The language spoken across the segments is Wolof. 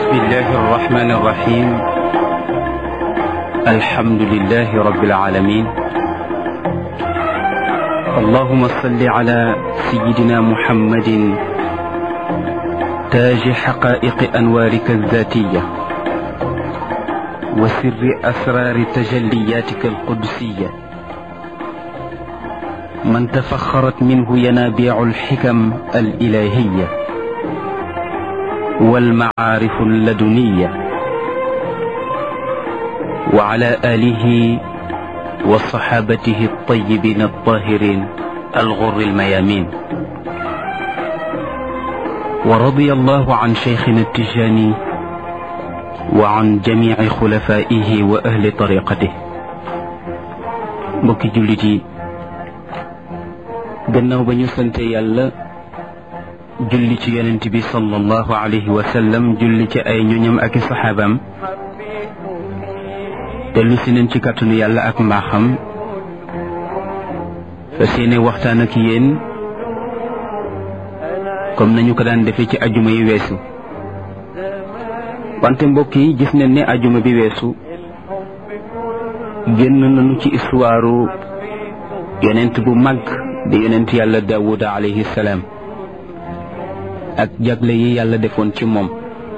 بسم الله الرحمن الرحيم الحمد لله رب العالمين اللهم صل على سيدنا محمد تاج حقائق أنوارك الذاتية وسر أسرار تجلياتك القدسية من تفخرت منه ينابيع الحكم الإلهية والمعارف اللدنية وعلى آله وصحابته الطيبين الطاهرين الغر الميامين ورضي الله عن شيخنا التجاني وعن جميع خلفائه وأهل طريقته mbokki jullit yi gannaaw ba ñu sante yàlla julli ci yonent bi sallallahu alayhi wa sallam julli ci ay ñoñam ak i saxaabaam dellu si nañ ci kàttanu yàlla ak mbaaxam fas yéene waxtaan ak yéen comme nañu ko daan defee ci ajuma yi weesu wante mbokk yi gis nañ ne ajuma bi weesu génn nañu ci histoire yonent bu mag di yonent yàlla daawuda alayhi salaam ak jagle yi yàlla defoon ci moom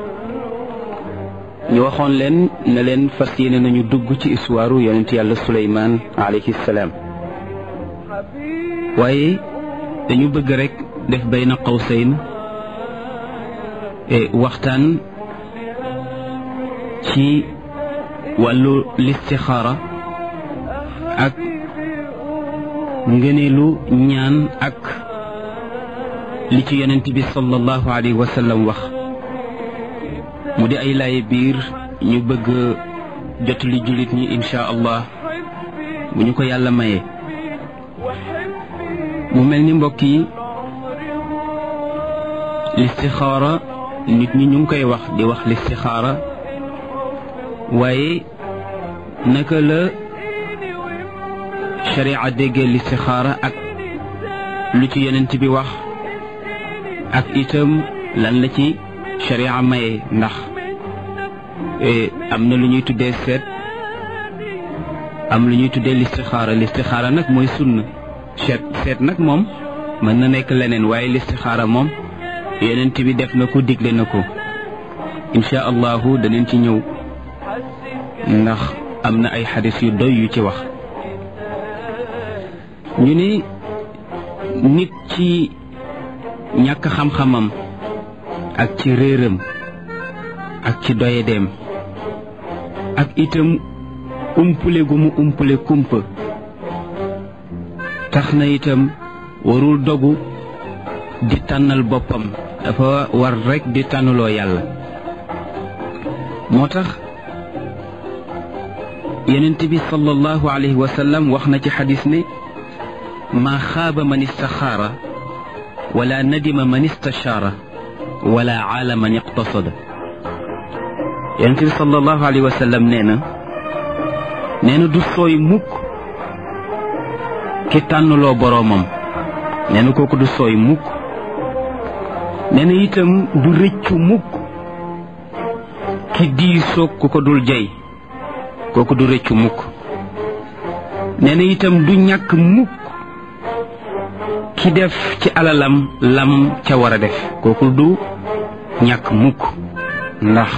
ñu waxoon leen ne leen fas yéene nañu dugg ci histoire yonent yàlla suleymaan alayhi salaam waaye dañu bëgg rek def bayna qawsayn waxtaan ci wàllu listixaara ak ngëneelu ñaan ak li ci yonent bi sallallahu alayhi wa sallam wax mu di ay laaye biir ñu bëgg jot li jullit ñi insha allah bu ñu ko yàlla mayee mu mel ni mbokk yi listixaara nit ñi ñu ngi koy wax di wax listixaara waaye naka la sharia déggee listixaara ak lu ci yonent bi wax ak itam lan la ci sharia maye ndax am na lu ñuy tuddee seet am lu ñuy tuddee listixaara listixaara nag mooy sunna seet seet nag moom mën na nekk leneen waaye listixaara moom yonent bi def na ko digle na ko insha allahu danañ ci ñëw ndax am na ay xadis yu doy yu ci wax ñu ni nit ci ñàkk xam-xamam ak ci réeram ak ci doyedeem ak itam umpule gu mu umpule kumpa tax na itam warul dogu di tànnal boppam dafa war rekk di tànnaloo yàlla moo tax yonent bi sallallahu alayhi wa sallam wax na ci xadis ne maa xaaba man istaxaara wala nadima man istashaara wala aala man iqtasada yonent bi sallallahu alayhi wa sallam nee na nee na du sooy mukk ki tànnloo boroomam nee na kooku du sooy mukk nee na itam du rëccu mukk ki diisoog ku ko dul jey kooku du rëccu mukk nee na itam du ñàkk mukk ki def ci alalam lam ca war a def kooku du ñàkk mukk ndax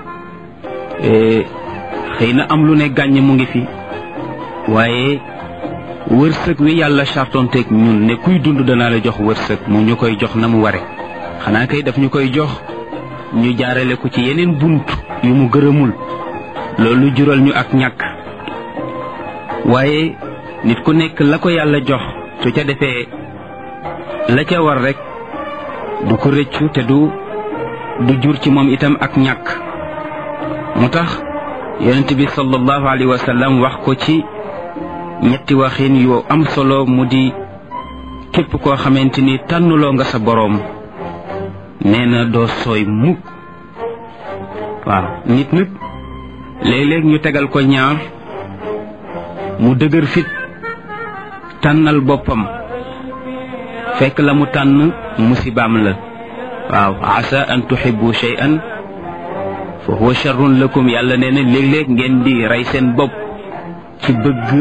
xëy na am lu ne gàññ mu ngi fi waaye wërsëg wi yàlla chartonteeg ñun ne kuy dund danaa la jox wërsëg mu ñu koy jox na mu ware xanaa kay daf ñu koy jox ñu jaarale ko ci yeneen bunt yu mu gërëmul loolu jural ñu ak ñàkk waaye nit ku nekk la ko yàlla jox su ca defee la ca war rek du ko rëccu te du du jur ci moom itam ak ñàkk mu tax yonent bi sallallahu alayhi wa sallam wax ko ci ñetti waxin yu am solo mu di képp koo xamante ni tànnuloo nga sa boroom nee na doo sooy mukk waaw nit nag léeg-léeg ñu tegal ko ñaar mu dëgër fit tànnal boppam fekk la mu tànn musibaam la waaw asa an tuhibbu shay'an fa huwa charrun lakum yàlla nee na léeg-léeg ngeen di rey seen bopp ci bëgg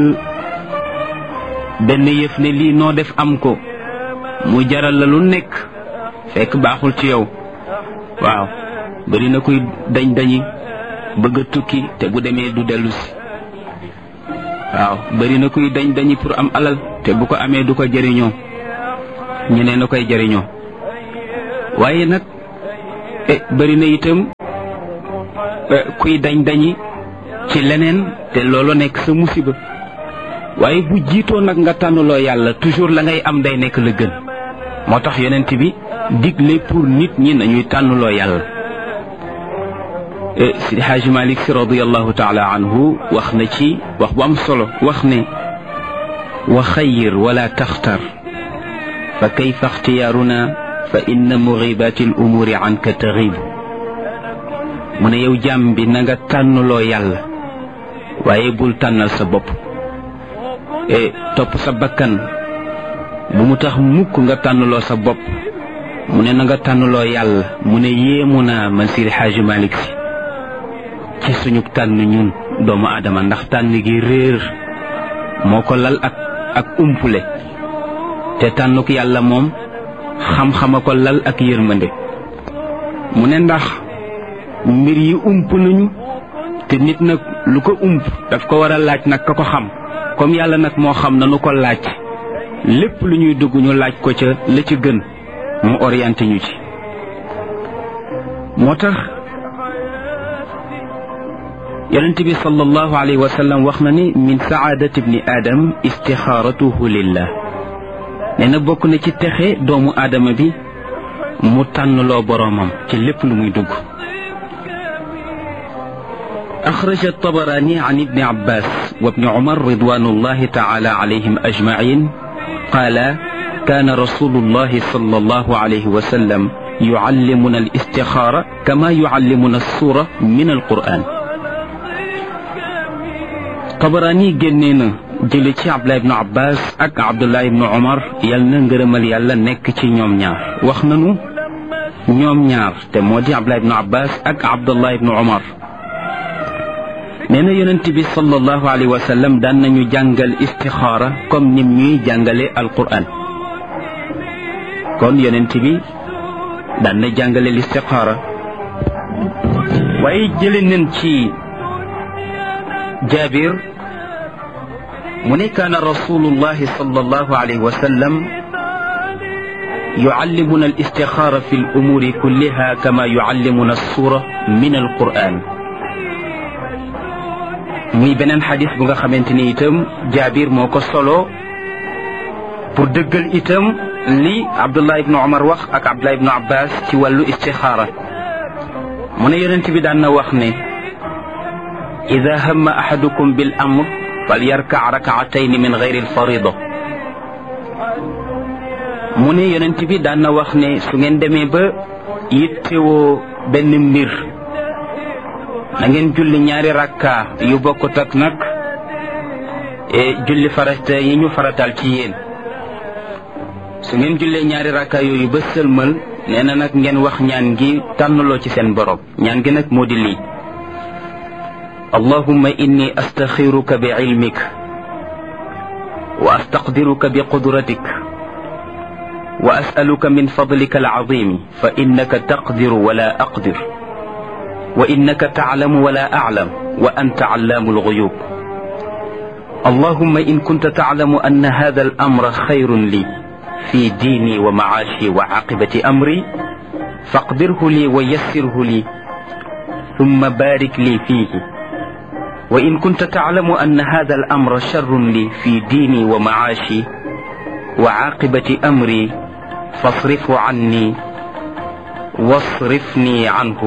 benn yëf ne lii noo def am ko mu jaral la lu nekk fekk baaxul ci yow waaw bari na kuy dañ dañi bëgg a tukki te bu demee du dellu si waaw bari na kuy dañ dañi pour am alal te bu ko amee du ko jëriñoo ñeneen na koy jëriñoo waaye nag bari na itam kuy dañ dañi ci leneen te loolu nekk sa musiba waaye bu jiitoo nag nga tànnuloo yàlla toujours la ngay am day nekk la gën moo tax yonent bi digle pour nit ñi nañuy tànnuloo yàlla sidi xaaji malik si radiallahu taala anhu wax na ci wax bu am solo wax ne wa xayir wala taxtar fa kayfa ixtiyaaruna fa inna mugibaati al umuuri anka taxib mu ne yow jàmm bi na nga tànnuloo yàlla waaye bul tànnal sa bopp e topp sa bakkan bu mu tax mukk nga tànnuloo sa bopp mu ne na nga tànnuloo yàlla mu ne yéemu naa man Seydi Xaaji Malik Si ci suñu tànn ñun doomu aadama ndax tànn gi réer moo ko lal ak ak umpule te tànnuk yàlla moom xam-xama ko lal ak yërmande mu ne ndax mbir yi ump nañu te nit nag lu ko ump daf ko war a laaj nag ka ko xam comme yàlla nag moo xam nanu ko laaj lépp lu ñuy dugg ñu laaj ko ca la ci gën mu orienté ñu ci moo tax yonent bi sallallahu alayhi wa sallam wax na ni min saadati ibni aadam istixaaratuhu lillah nee na bokk na ci texe doomu aadama bi mu tànnloo boroomam ci lépp lu muy dugg أخرج الطبراني عن ابن عباس وابن عمر رضوان الله تعالى عليهم أجمعين قال كان رسول الله صلى الله عليه وسلم يعلمنا الاستخارة كما يعلمنا السورة من القرآن طبراني جنينا jële ci abdullah ibnu abbas ak abdullah ibnu omar yal na ngërëmal yàlla nekk ci ñoom ñaar wax nanu ñoom ñaar te moo di abdullah ibnu abbas ak abdullah ibnu omar nee na yonent bi sallallahu alayhi wa sallam daan nañu jàngal istixaara comme nim ñuy jàngale alquran kon yonent bi daan na jàngale listixaara waaye jële nañ ci jaabir mu ne kaana rasulullahi sallallahu alayhi wa sallam yuallimuna alistixaara fi alumuuri kulliha kama yuallimuna alsura min alquran muy beneen xadis bu nga xamante ni itam jaabir moo ko solo pour dëggal itam li abdullah ibnu omar wax ak abdullah ibnu abbas ci wàllu istixaara mu ne yonent bi daan na wax ne ida hamma ahadukum bil amr fal yarkac rakaatayni min gayri alfarida mu ne yonent bi daan na wax ne su ngeen demee ba yittewoo benn mbir na ngeen julli ñaari rakka yu bokkut ak nag julli farata yi ñu faratal ci yéen su ngeen jullee ñaari rakka yooyu ba sëlmal nee na nag ngeen wax ñaan gi tànnaloo ci seen borom ñaan gi nag moo di lii allahumma inni astaxiruka bi ilmik wa astaqdiruka bi qudratik wa asaluka min fadlika alazimi fa innaka taqdiru wala aqdir وإنك تعلم ولا أعلم وأنت علام الغيوب اللهم إن كنت تعلم أن هذا الأمر خير لي في ديني ومعاشي وعاقبة أمري فاقدره لي ويسره لي ثم بارك لي فيه وإن كنت تعلم أن هذا الأمر شر لي في ديني ومعاشي وعاقبة أمري فاصرفه عني واصرفني عنه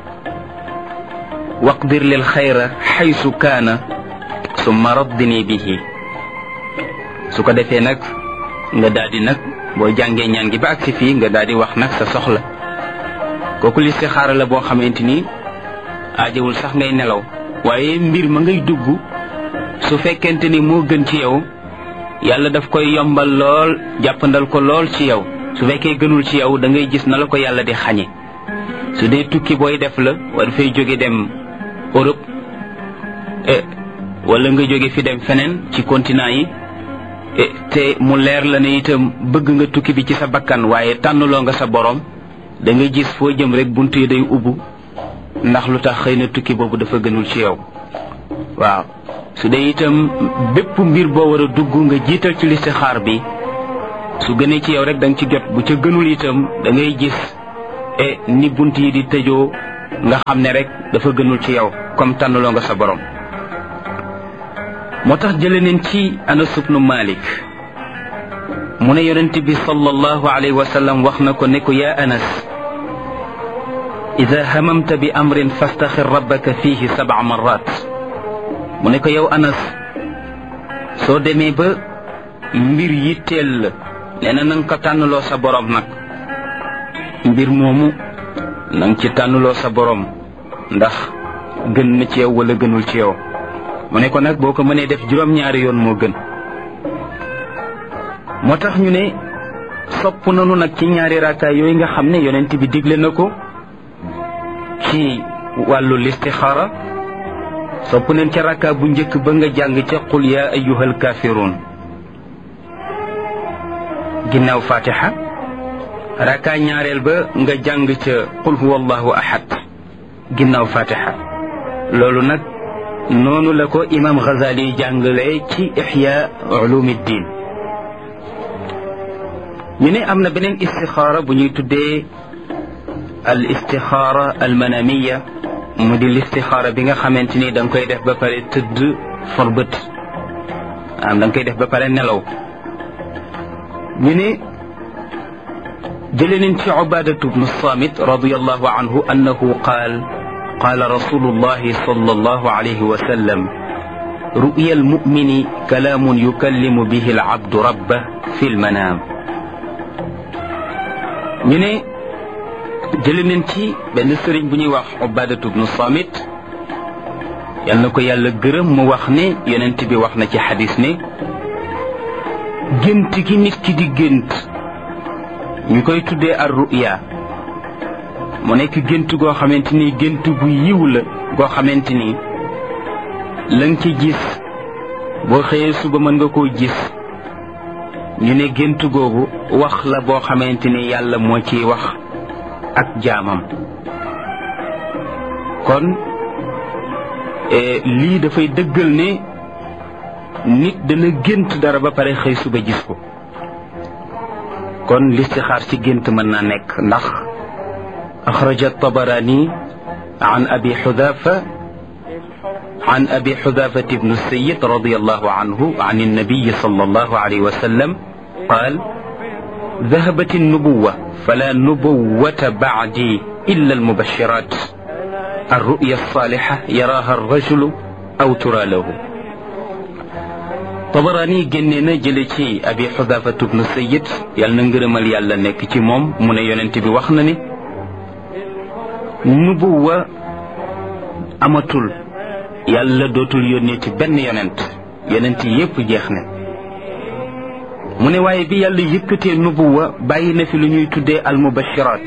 waqdir lil xayra xaysu kaana summa raddini bihi su ko defee nag nga daal di nag boo jàngee ñaan gi ba agsi fii nga daal di wax nag sa soxla kooku listixaara la boo xamante ni aajawul sax ngay nelaw waaye mbir ma ngay dugg su fekkente ni moo gën ci yow yàlla daf koy yombal lool jàppandal ko lool ci yow su fekkee gënul ci yow da ngay gis na la ko yàlla di xañe su dee tukki booy def la war fay jóge dem Europe wala nga jóge fi dem feneen ci continent yi te mu leer la ne itam bëgg nga tukki bi ci sa bakkan waaye tànnloo nga sa borom da nga gis foo jëm rek bunt yi day ubbu ndax lu tax xëy na tukki boobu dafa gënul ci yow waaw su dee itam bépp mbir boo war a dugg nga jiital ci listixaar bi su gënee ci yow rek da nga ci jot bu ca gënul itam da ngay gis e ni bunt yi di tëjoo nga xam ne rek dafa gënul ci yow comme tànnaloo nga sa borom moo tax jële neen ci Anas ibnu Malik mu ne yonent bi sallallahu alayhi wa sallam wax na ko ne ko yaa Anas ida hamamta bi amrin fastaxir rabbaka fihi sab'a marrat mu ne ko yow Anas soo demee ba mbir yitteel la nee na nanga ko tànnloo sa borom nag mbir moomu nanga ci tànnloo sa borom ndax gën na ci yow wala gënul ci yow mu ne ko nag boo ko mënee def juróom-ñaari yoon moo gën moo tax ñu ne sopp nanu nag ci ñaari raakaay yooyu nga xam ne yonent bi digle na ko ci wàllu listixaara sopp nañ ca rakkaa bu njëkk ba nga jàng ca qul yaa ayyuhal kaafiruun ginnaaw fatiha rakkaa ñaareel ba nga jàng ca qul huwa allahu ahad ginnaaw fatiha loolu nag noonu la ko imam Ghazali jàngale ci ixya ulumiddin ñu ne am na beneen istixaara bu ñuy tuddee al istixaara al manamiya mu di listixaara bi nga xamante ni da nga koy def ba pare tëdd for bët am da nga koy def ba pare nelaw ñu ne jële nañ ci ubadatu bnu samit radiallahu anhu annahu qaal qaala rasulullahi sallallahu alayhi wa sallam ru'ya almumini kalaamun yukallimu bihi alabdu rabbah fi lmanaam ñu ne jële nañ ci benn sëriñ bu ñuy wax ubadatu bnu samit yal na ko yàlla gërëm mu wax ne yonent bi wax na ci xadis ne gént gi nit ki di gént ñu koy tuddee ar ruya mu nekk gént goo xamante ni gént gu yiw la goo xamante ni la nga ci gis boo xëyee suba mën nga koo gis ñu ne gént googu wax la boo xamante ni yàlla moo ciy wax ak jaamam kon lii dafay dëggal ne nit dana gént dara ba pare xëy suba gis ko kon listixaar ci gént mën naa nekk ndax axraja tabarani an abi xudafa عن أبي حذافة بن السيد رضي الله عنه عن النبي صلى الله عليه وسلم قال ذهبت النبوة فلا نبوة بعدي إلا المبشرات الرؤيا الصالحة يراها الرجل أو ترى له طبراني جننا جلتي أبي حذافة بن السيد يالنا ngërëmal yàlla nekk ci moom mu ne yonent bi wax na ni nubuwa amatul yàlla dootul yónnee ci benn yonent yonent yépp jeex na mu ne waaye bi yàlla yëkkatee nubuwa bàyyi na fi lu ñuy tuddee al mubashiraat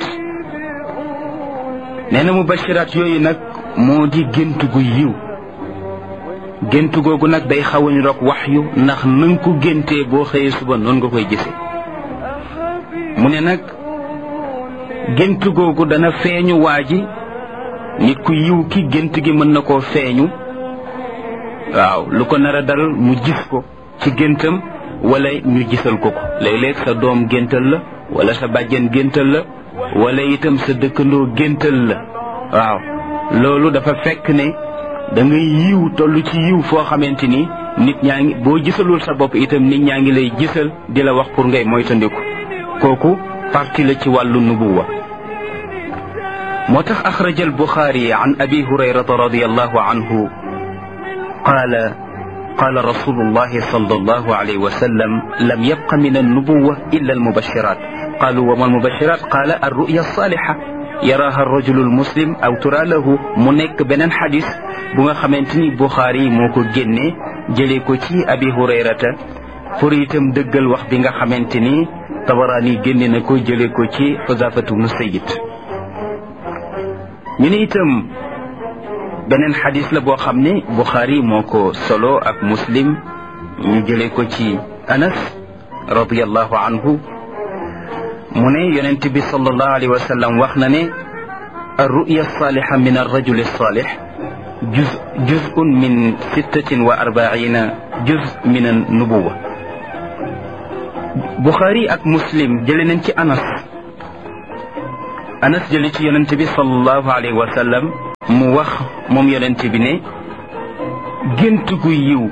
nee na mubashiraat yooyu nag moo di gént gu yiw gént googu nag day xaw a ñu rok wax yu ndax nanga ko géntee boo xëyee suba noonu nga koy gisee mu ne nag gént googu dana feeñu waa ji nit ku yiw ki gént gi mën na koo feeñu waaw lu ko nar a dal mu gis ko ci géntam wala ñu gisal ko ko léeg-léeg sa doom géntal la wala sa bàjjen géntal la wala itam sa dëkkandoo géntal la waaw loolu dafa fekk ne da ngay yiw toll ci yiw foo xamante ni nit ñaa ngi boo gisalul sa bopp itam nit ñaa ngi lay gisal di la wax pour ngay moytandiku kooku parti la ci wàllu nubuwa moo tax axraja albuxaari an abi hurayrata radiallahu anhu qaala قال رسول الله صلى الله عليه وسلم لم يبق من النبوة إلا المبشرات قالوا وما المبشرات قال الرؤيا الصالحة يراها الرجل المسلم أو ترى له منك بنن حديث بغا خمنتني بخاري موكو جنة جليكو تي أبي هريرة فريتم دقل وح بغا خمنتني tabarani génne na ko jële ko ci xusafatu bnu sayid ñu ne itam beneen xadis la boo xam ne buxaari moo ko solo ak muslim ñu jëlee ko ci anas radiallahu anhu mu ne yonent bi sallallahu alayhi wa sallam wax na ne الرؤيا الصالحة من الرجل الصالح جزء, جزء من ستة وأربعين جزء من النبوة بخاري أك مسلم جلنا أنس أنس جلت ينتبه صلى الله عليه وسلم موخ موم ينتبه ne gént gu yiw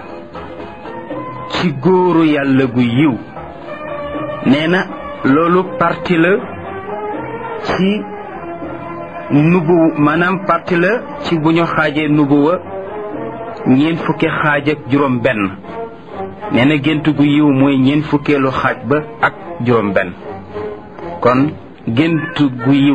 ci góoru yàlla gu yiw nee na loolu parti la ci nubu maanaam parti la ci bu ñu xaajee nubuwa ñeent fukki xaaj ak juróom benn nee na gént gu yiw mooy ñeent fukkeelu xaaj ba ak juróom benn kon gént gu yiw